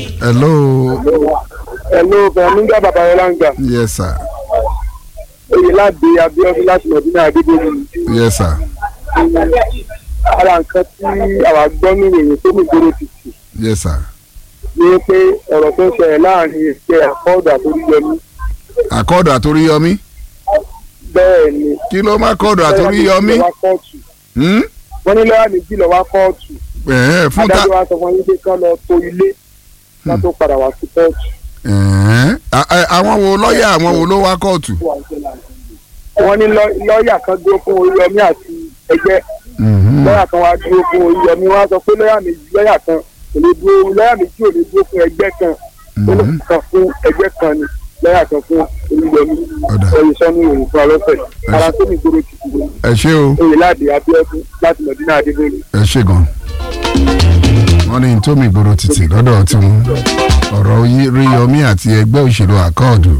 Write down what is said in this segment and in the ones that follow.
hello Hello, Bẹ̀rẹ̀míngà Babayọlá ń gbà. yes sir Oyè láti Abíọ́dún láti Mọ̀dúnà Adébóyè. yes sir Ara nǹkan tí àwa gbọ́ ní ìròyìn tó ní ìgboro títì yes sir ni pé ọ̀rọ̀ tó ń ṣẹlẹ̀ láàrin ẹgbẹ́ àkọọ́dù àtòríyọmí. àkọọ́dù àtòríyọmí Bẹ́ẹ̀ ni. kí ló má kọ́ọ̀dù àtòríyọmí Lọ́wọ́ kóòtù. Hmm? Wọ́n ní lọ́wọ́ méjì lọ́wọ́ kóòtù. Ẹ̀ẹ́, fún ta Adájọ́ wa sọ fún yín pé kán lọ to ilé ká tó padà wá sí kóòtù. Ẹ̀ẹ́, a- a- àwọn wo lọ́ọ̀yà àwọn wo ló wá kóòtù. Wọ́n ní lọ́- lọ́ọ̀yà kan dúró fún Oríyọmí àti ẹgbẹ́. Mhm. lọ́yà kan wá dúró fún Oríyọmí wọ́n á sọ pé lọ́yà méjì lọ́yà kan kò lè dúró lọ́yà méjì ò lè dúró fún ẹgbẹ́ kan Mhm. kan fún ẹgbẹ́ kan ni lọ́yà kan fún Oríyọmí Ọ̀dà. ẹ̀yìn sọ́nù ìròyìn fún ọlọ́sẹ̀ ara tó ní ìgboro ti dìbò ẹ ṣé o oyè láti Abíọ́dún láti Mọ̀dínà Adébóyè. ẹ ṣé gan. wọ́n ní tómi ìgboro títì lọ́dọ̀ tiwọn ọ̀rọ̀ yí- ríyọmí àti ẹgbẹ́ òṣèlú àkọọ́dù.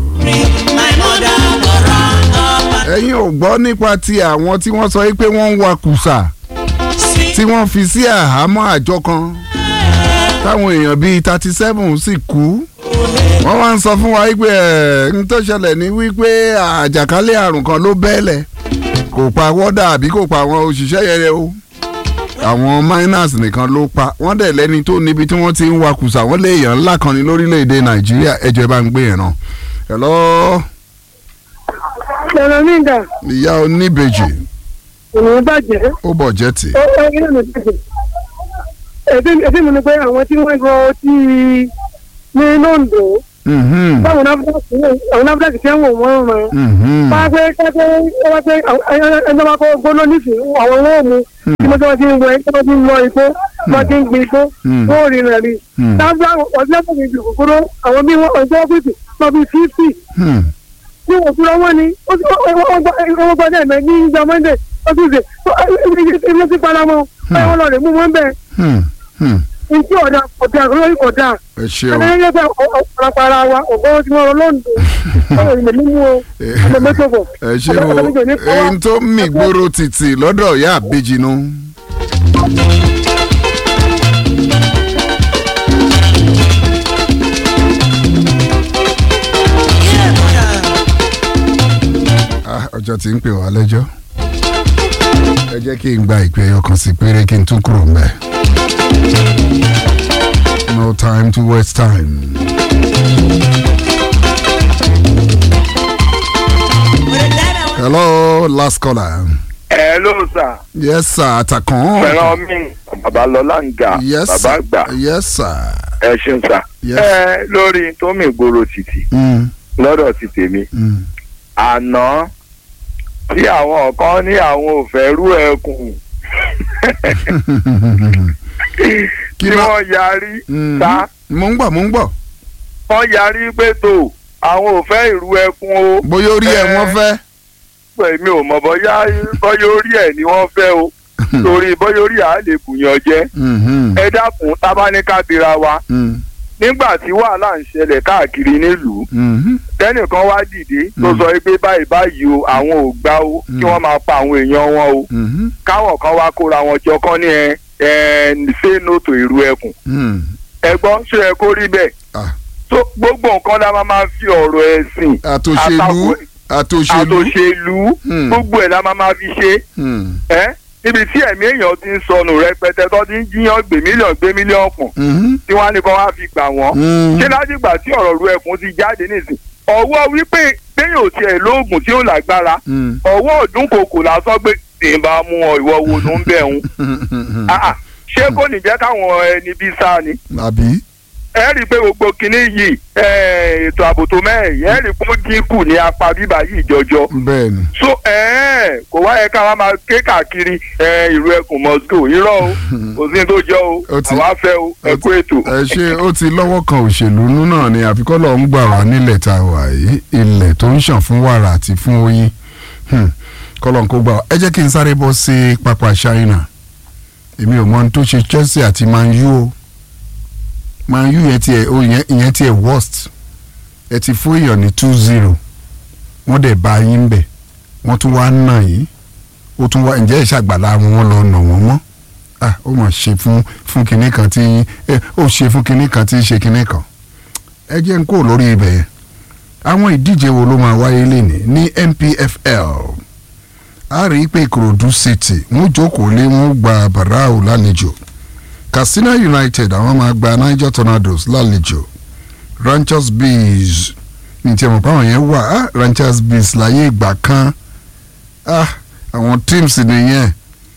ẹ̀yin ò gbọ́ nípa ti àwọn tí wọ́n sọ pé wọ́n ń wa kùsà tí wọ́n fi sí àhámọ́ àjọ kan táwọn èèyàn bíi thirty seven sì kú wọ́n wá ń sọ fún wa wípé ẹ̀ ń tó ṣẹlẹ̀ ní wípé àjàkálẹ̀ àrùn kan ló bẹ́ẹ̀lẹ̀ kò pa wọ́dà àbí kò pa àwọn òṣìṣẹ́ yẹn o àwọn miners nìkan ló pa wọ́n dẹ̀ lẹ́ni tó níbi tí wọ́n ti ń wa kùsà wọ́n lé èèyàn ńlá kan ní lórílẹ̀‐èdè nàìjíríà ẹjọ́ ẹ bá ń gbé yẹn náà hello Bẹ̀rẹ̀míngà ìyá oníbejì òun bàjẹ́ ó bọ̀ jẹ́ tì ó ó ilé mi bàjẹ́ ẹbí mi ni pé àwọn tí wọ́n gbọ́ tí ní Lóńdó Mhm, báwọn náfíàkì tí wọ́n wọ́n rán mhm, wá pé kápẹ́ wá pé ẹjọ́ bá kọ́ gbóná nísìnyí àwọn owó mu tí mo tí wọ́n ti ń wọ ẹ́ tí wọ́n ti ń lọ igbó wọ́n ti ń gbin igbó Hmm. wọ́n ò rí rẹ̀ rí. Hmm. tábìlì ọ̀sẹ̀ fún mi jù kúkúrú àwọn bí wọ́n ọjọ́ ọ́fíìsì wọ́n bí fífì hmm, tí wọ́n fúnra wọn ni ó ti wọ́n gbọ́dọ̀ ẹ̀mẹ́ ní ìjọ mọ́ndé ó ti ṣe ilé ti para wọn báyìí wọ́n lọ rè mú wọn bẹ́ẹ̀ hmm, hmm. ntí ọ̀dà ọ̀dà lórí ọ̀dà ẹ ṣeun ẹni yẹn fẹ́ ọ̀pọ̀lọpọ̀ ara wa ọ̀gbọ́n tí wọ́n lọ lọ́ǹdó ọ̀rọ̀ ìmọ̀ mímú o ọmọ mẹ́tò bọ̀ ẹ ṣe o èyí tó mì gbòòrò títì lọ́dọ̀ ìyá àbejì nu. Ah, ọjọ́ tí ń pè wá lẹ́jọ́ ẹ jẹ́ kí n gba ìpè ẹyọ kan sí péré kí n tún kúrò mbẹ́. no time to waste time. hello last caller. ẹ ló sà yes sir àtàkàn. fẹ́ràn mi babalọ́lá ń ga yes bàbá sir gbà yes sir. ẹ ṣeun sà. Yes. ẹ lórí tómi ìgboro títì Mm, lọ́dọ̀ ti tèmi mm. àná tí àwọn kan ní àwọn ò fẹ́ rú ẹkùn Kí tí ló- wọ́n yarí Mm. ta mo ń gbọ́ mo ń gbọ́ wọ́n yarí pé tó àwọn ò fẹ́ ìrú ẹkùn o bóyá orí ẹ̀ Eh. wọ́n fẹ́. èmi ò mọ̀ bóyá bóyá orí ẹ̀ ni wọ́n fẹ́ o torí bóyá orí à lè bùyàn jẹ́ Mhm, ẹ dákun tábánikà bira wa mm, nígbà tí wàhálà ń ṣẹlẹ̀ káàkiri nílùú mhm, tẹ́nìkan wá dìde tó Mm. sọ pé báyìí báyìí o àwọn ò gbà o Mm. kí wọ́n máa pa àwọn èèyàn wọn o mhm, káwọn kan wá kóra wọn jọ kán ní ẹ ẹ say no to ìrú ẹkùn mm. ẹ̀gbọ́n ṣé ẹ kó rí bẹ́ẹ̀ Ah, tó gbogbo nǹkan la máa máa fi ọ̀rọ̀ ẹ̀sìn àtòṣèlú àtakò- àtòṣèlú. àtòṣèlú Mm. gbogbo ẹ̀ la máa máa fi ṣe Mm, ẹ́ níbi tí ẹ̀mí èèyàn ti ń sọnù rẹpẹtẹ tó ti ń jíyàn gbé mílíọ̀nù gbé mílíọ̀nù pọ̀ mhm, tí wọ́n á ní kó wá fi gbà wọ́n mm. ṣé látìgbà tí ọ̀rọ̀ ru ẹkùn ti jáde nísìn ọwọ́ wípé téèyàn ò tiẹ̀ lóògùn tí ó lágbára Mm. ọwọ́ ọdún kòkò lásán pé tí n bá mú ọ ìwọ wo ló ń bẹ̀ ń ṣé kò ní jẹ́ káwọn ẹni bí sá ni àbí. ẹ rí i pé gbogbo kinní yìí eh, ètò ààbò tó mẹ́rin ẹ rí i pé ó dínkù ní apá bíbá yìí jọjọ bẹ́ẹ̀ni. so eh, kò wá yẹ ká wá máa ké káàkiri eh, ìlú ẹkùn moscow irọ́ o kò sí ní tó jọ o Ó ti- àwa fẹ́ o ẹ kú ètò. ẹ ṣe ó ti lọ́wọ́ kan òṣèlú nú náà ni àfikọ́ lọ́ọ́ ń gbà wá nílẹ̀ tá a wà yìí ilẹ̀ tó ń ṣàn fún wàrà àti fún oyin Hmm. kọ́lọ́n kó gbà wá ẹ jẹ́ kí n sáré bọ́ sí pápá China èmi ò mọ ohun tó ṣe Chelsea àti Man U o Man U yẹn tiẹ̀ o ìyẹn ìyẹn tiẹ̀ worst ẹ ti fún èèyàn ní two zero wọ́n dẹ̀ bá yín bẹ̀ wọ́n tún wá nà yín ó tún wá ǹjẹ́ ìṣàgbàlá wọn lọ nà wọ́n mọ́ ah ó mà ṣe fún fún kinní kan tí ẹ ó ṣe fún kinní kan tí ń ṣe kinní kan ẹ jẹ́ ń kó lórí ibẹ̀ yẹn àwọn ìdíje wo ló máa wáyé lénìí ní NPFL a rí i pé Ìkòròdú City wọ́n jókòó lé wọ́n gba Barau lálejò Katsina United àwọn máa gba Niger Tornadoes lálejò Ranchers Bees ní tí a mọ̀ pé àwọn yẹn wà ah Ranchers Bees láyé ìgbà kan ah àwọn teams nìyẹn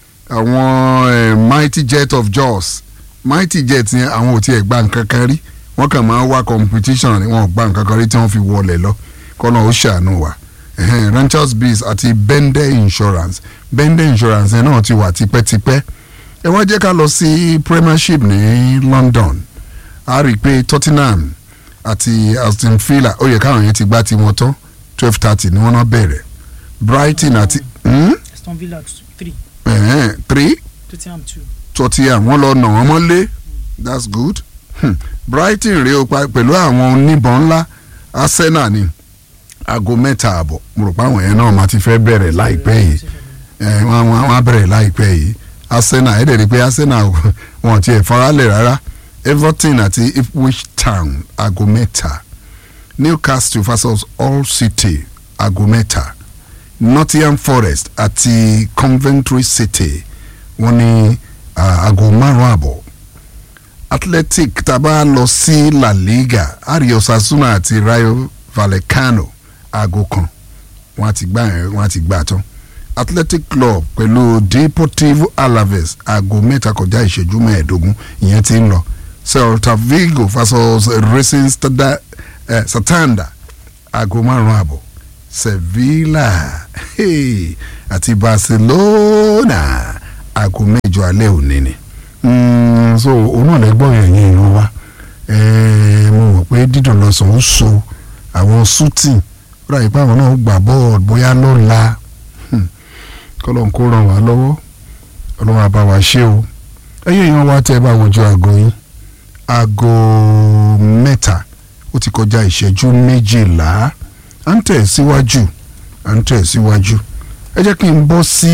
àwọn eh, Mighty Jet of Jos Mighty Jet yẹn àwọn ò tiẹ̀ gba nǹkan kan rí wọ́n kàn máa ń wá competition ni wọ́n ò gba nǹkan kan rí tí wọ́n fi wọlé lọ kọ́nà ó ṣàánú wa Ẹhẹ́n, Ranchers Bees àti Bende Insurance Bende Insurance yẹn náà ti wà tipẹ́tipẹ́ ẹ wá jẹ́ ká lọ sí Premiership ní London a rí i pé Tottenham àti Aston Villa ó yẹ káwọn yẹn ti gbá tiwọn tán twelve thirty ni wọ́n náà bẹ̀rẹ̀ Brighton àti hmm? Aston Villa three Ẹhẹ́n, three Tottenham two. Tottenham wọ́n lọ nà wọ́n mọ́lé that's good hmm. Brighton rèé o pa pẹ̀lú àwọn oníbọn ńlá Arsenal ni aago mẹ́ta àbọ̀ mo rò pé àwọn yẹn náà máa ti fẹ́ bẹ̀rẹ̀ láìpẹ́ yìí ẹ wọ́n wọ́n wọ́n á bẹ̀rẹ̀ láìpẹ́ yìí Arsenal ẹ̀ dẹ̀ rí i pé Arsenal wọn ti ẹ̀ faralẹ̀ rárá Everton àti Ipswich Town aago mẹ́ta Newcastle versus Hull City aago mẹ́ta Nottingham Forest àti Coventry City wọ́n ní ah, aago márùn-ún àbọ̀ Athletic tá a bá lọ sí La Liga ari Osasuna àti Rayo Vallecano aago kan wọ́n á ti gbà yẹn wọ́n á ti gbà tán Athletic Club pẹ̀lú Deportivo Alaves aago mẹ́ta kọjá ìṣẹ́jú mẹ́ẹ̀ẹ́dógún ìyẹn ti ń lọ Celta Vigo versus Racing Stada, eh, Santander aago márùn-ún àbọ̀ Sevilla hey, àti Barcelona aago mẹ́jọ alẹ́ òní ni Mm, so òun náà lẹ́gbọ́n yẹn yẹn ìran wa Eh, mo mọ̀ pé dídùn lọ́sàn ó so àwọn shooting ó dàbí pé àwọn náà gbà bọ́ọ̀lù bóyá lọ́la Hmm. kọ́lọ́n kó ràn wá lọ́wọ́ ọlọ́run á bá wa ṣe o ẹ̀yìn èèyàn wa tẹ́ ẹ bá wojú aago yín aago mẹ́ta ó ti kọjá ìṣẹ́jú méjìlá à ń tẹ̀ síwájú à ń tẹ̀ síwájú ẹ jẹ́ kí n bọ́ sí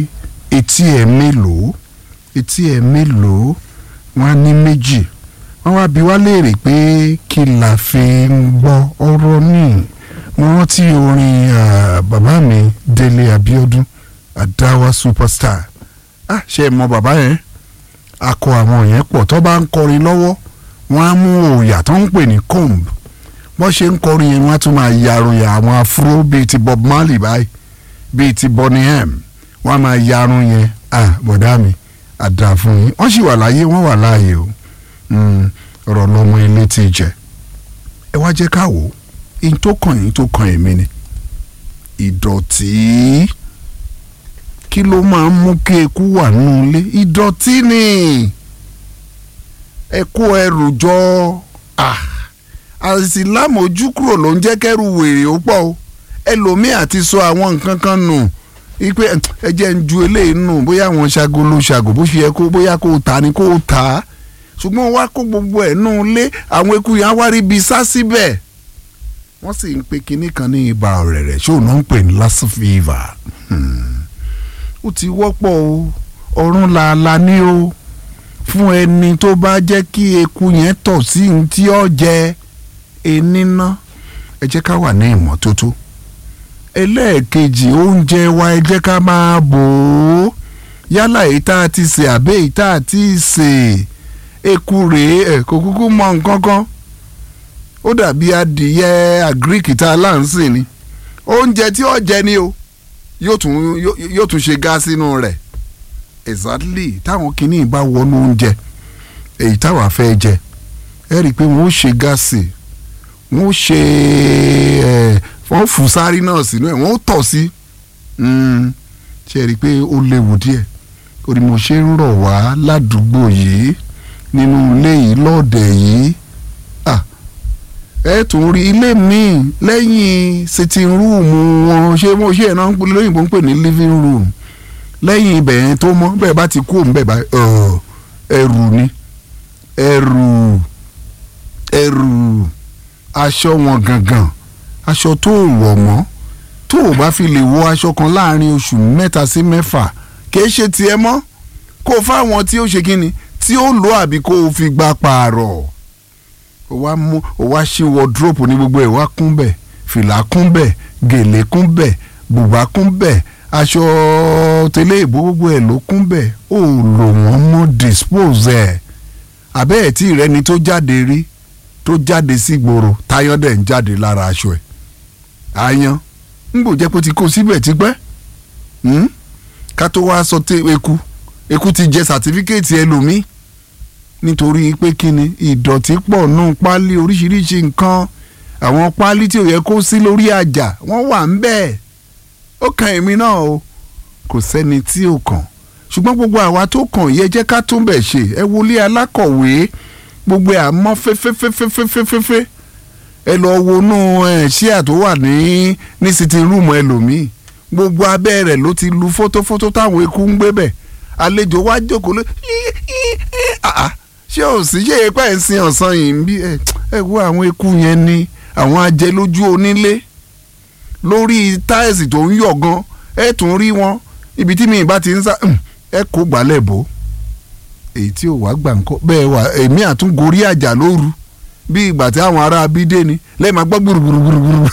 etí ẹ̀ mélòó etí ẹ̀ mélòó wọ́n á ní méjì wọ́n wá bi wá léèrè pé kí la fi ń gbọ́ ọ̀rọ̀ ní mo rántí orin ah, bàbá mi Délé Abíọ́dún Adáwà superstar ah ṣe é mọ bàbá yẹn akọ àwọn yẹn pọ̀ tó bá ń kọrin lọ́wọ́ wọ́n á mú òòyà tó ń pè ní comb bọ́n ṣe ń kọrin yẹn wọ́n á tún máa yarun àwọn afro bíi ti Bob Marley báyìí bíi ti Bonny M wọ́n á máa yarun yẹn ah bọ̀dá mi àdá fún yín wọ́n sì wà láyé wọ́n wà láàyè o Mm, ọ̀rọ̀ lọ́mọ ilé tí ì jẹ́ ẹ wá jẹ́ ká wò ó in tó kàn yín tó kàn èmi ni ìdọ̀tí kí ló máa ń mú kí eku wà nínú ilé ìdọ̀tí ni ẹ kó ẹrù jọ àìsílámójú kúrò ló ń jẹ́ kẹ́rù wèrè ó pọ̀ o ẹlòmíì àti sọ àwọn nǹkan kan nù ipe ẹ jẹ́ ń ju eléyìí nù bóyá àwọn ṣago ló ṣàgò bó ṣe yẹ kó bóyá kó ta ni kó ta á ṣùgbọ́n wá kó gbogbo ẹ̀ nù lé àwọn eku yẹn á wá rí ibi sá síbẹ̀ wọ́n sì ń pe kinní kan ní ibà ọ̀rẹ̀rẹ̀ ṣé òun náà ń pè ní lassa fever Hmm. ó ti wọ́pọ̀ o ọ̀run làálàá ní o fún ẹni tó bá jẹ́ kí eku yẹn tọ̀ sí ní tí ó jẹ ẹni ná ẹ jẹ́ ká wà ní ìmọ́tótó ẹlẹ́ẹ̀kejì oúnjẹ wa ẹ jẹ́ ká máa bò ó yálà èyí tá a ti sè àbẹ́ èyí tá a ti sè eku rèé ẹ̀ kò kúkú mọ nǹkan kan ó dàbí adìyẹ àgíríkì tá a là ń sìn ni oúnjẹ tí ó jẹ ni o yóò tún yóò yóò tún ṣe gáàsì inú rẹ̀ exactly táwọn kìíní bá wọnú oúnjẹ èyí táwa fẹ́ jẹ ẹ rí i pé wọ́n ó ṣe gáàsì wọ́n ó ṣe ẹ̀ wọ́n fún sáré náà sínú ẹ̀ wọ́n ó tọ̀ sí ṣe rí i pé ó léwu díẹ̀ orí mo ṣe ń rọ̀ wá ládùúgbò yìí nínú ilé yìí lọ́ọ̀dẹ̀ yìí ah ẹ tún rí ilé míì lẹ́yìn sitting room wọn ṣé mo ṣe ẹ̀ náà ń pè lóyìnbó ń pè ní living room lẹ́yìn ibẹ̀ yẹn tó mọ́ bẹ́ẹ̀ bá ti kú òun bẹ́ẹ̀ bá ọ̀, ẹrù ni ẹrù ẹrù aṣọ wọn gangan aṣọ tó wọ̀ mọ́ tó o bá fi lè wọ aṣọ kan láàrin oṣù mẹ́ta sí mẹ́fà kìí ṣe tiẹ̀ mọ́ kó o fáwọn tí ó ṣe kí ni tí ó lò àbí kó o fi gba pààrọ̀ o wá mú o wá ṣí wọdúrópù ní gbogbo ẹ̀ wá kún bẹ̀ fìlà kún bẹ̀ gèlè kún bẹ̀ bùbá kún bẹ̀ aṣọ tẹ́lẹ̀ ìbò gbogbo ẹ̀ ló kún bẹ̀ ó lò wọ́n mọ́ dispose ẹ̀ àbẹ́ ẹ̀ tí ìrẹ́ni tó jáde rí tó jáde sí gbòòrò táyọ̀ dẹ̀ ń jáde lára aṣọ ẹ̀ àyàn ń bò jẹ́ pé ó ti kó síbẹ̀ tipẹ́ hmm? ká tó wá sọ tẹ eku eku ti jẹ sàtífíkẹ́ẹ̀tì ẹlòmíì nítorí pé kíni ìdọ̀tí pọ̀ nù páálí oríṣiríṣi nǹkan àwọn páálí tí ò yẹ kó sí lórí àjà wọ́n wà ń bẹ́ẹ̀ ó kan èmi náà o kò sẹ́ni tí ò kàn ṣùgbọ́n gbogbo àwa tó kàn yẹ jẹ́ ká tún bẹ̀ ṣe ẹ wọlé alákọ̀wé gbogbo ẹ̀ àmọ́ fẹ́fẹ́fẹ́fẹ́fẹ́fẹ́ ẹ lọ wọnú ẹ̀ ṣíà tó wà ní ní sitting room ẹlòmíì gbogbo abẹ́ rẹ̀ ló ti lu fótófótó táwọn eku ń gbé bẹ̀ àlejò wá jókòó lé ṣé ò sí ṣé epa ẹ̀ ń sin ọ̀sán yìí ń bí ẹ wo àwọn eku yẹn ni àwọn ajẹlójú onílé lórí táìsì tó ń yọ̀ gan ẹ tún rí wọn ibi tí mi bá ti ń sá ẹ kó gbálẹ̀ bò èyí tí ò wá gbà ń kọ́ bẹ́ẹ̀ wà èmi àtúngorí àjà lóru bí ìgbà tí àwọn ará abídé ni lẹ́yìn máa gbọ́ gbùrùgbùrùgbùrù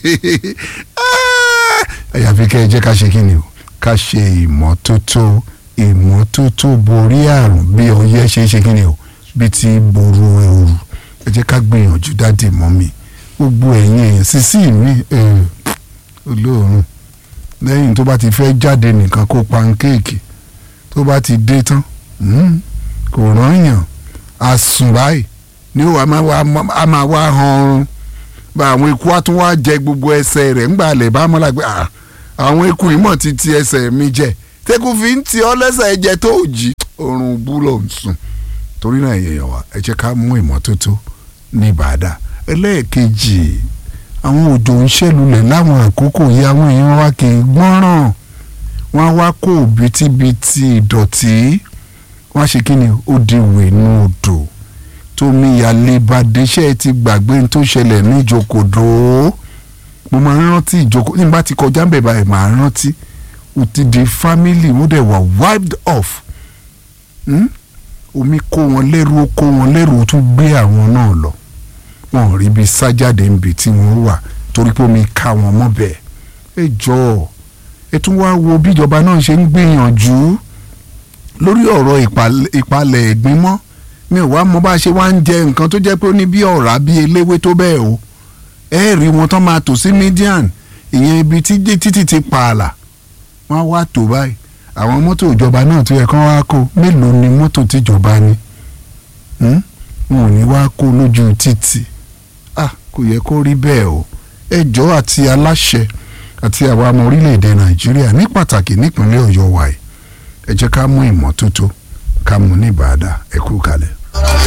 àyàfi kẹ́ ẹ jẹ́ ká ṣe kí ni o ká ṣe ìmọ́tótó ìmọ́tótó borí àrùn bí ọyẹ́ ṣe ṣe kí ni o bí ti boru ooru ẹ jẹ́ ká gbìyànjú dáàdì mọ́ mi gbogbo ẹ̀yin èèyàn sísí mi olóòórùn lẹ́yìn tó bá ti fẹ́ jáde nìkan kó pankéèkì tó bá ti dé tán kò rán yàn àsùn báyìí ni ó a máa wá han ọrùn bá àwọn eku á tún wá jẹ gbogbo ẹsẹ̀ rẹ̀ ńgbà lè bá mọ́lá pé àwọn eku ìmọ̀ ti ti ẹsẹ̀ mi jẹ tẹ́kù fi ń ti ọ́ lẹ́sẹ̀ jẹ tó jí oorun búlọ̀ ń sùn torí náà èèyàn wa ẹ jẹ́ ká mú ìmọ́tótó ní ìbàdà ẹlẹ́ẹ̀kejì àwọn òjò ń ṣẹlulẹ̀ láwọn àkókò yìí àwọn èèyàn wa kì í gbọ́ràn wọ́n á wá kó òbítíbitì ìdọ̀tí wọ́n á ṣe kí ni ó di wèénú odò tómi àlebàdéṣẹ́ ti gbàgbé tó ṣẹlẹ̀ ní ìjókòdó mo máa ń rántí ìjókòó ní bá ti kọjá ń bẹ̀ báyìí máa ń rántí ó ti di family ó dẹ̀ wà wiped off hmm? omi kó wọn lẹ́rù ó kó wọn lẹ́rù ó tún gbé àwọn náà lọ wọn ò rí ibi sájáde níbi tí wọ́n wà torí pé omi ká wọn mọ́ bẹ́ẹ̀ ẹ jọ̀ọ́ ẹ tún wá wo bíjọba náà ṣe ń gbìyànjú lórí ọ̀rọ̀ ìpalẹ̀ ẹ̀gbin mọ́ mi ò wá mọ bá a ṣe wá ń jẹ nǹkan tó jẹ́ pé ó ní bí ọ̀rá bí eléwé tó bẹ́ẹ̀ o ẹ rí wọn tán máa tò sí median ìyẹn ibi tí títì ti pààlà wọ́n á wá tò báyìí àwọn mọ́tò ìjọba náà tó yẹ kán wá kó mélòó ni mọ́tò tìjọba ni wọn ò ní wá kó lójú títì ah kò yẹ kó rí bẹ́ẹ̀ o ẹjọ́ àti aláṣẹ àti àwa ọmọ orílẹ̀-èdè nàìjíríà ní pàtàkì nípínlẹ̀ ọ̀yọ́ wa ẹ̀ ẹ jẹ́ ká mú ìmọ́tótó ká mú ní ìbàdà ẹ kú kalẹ̀.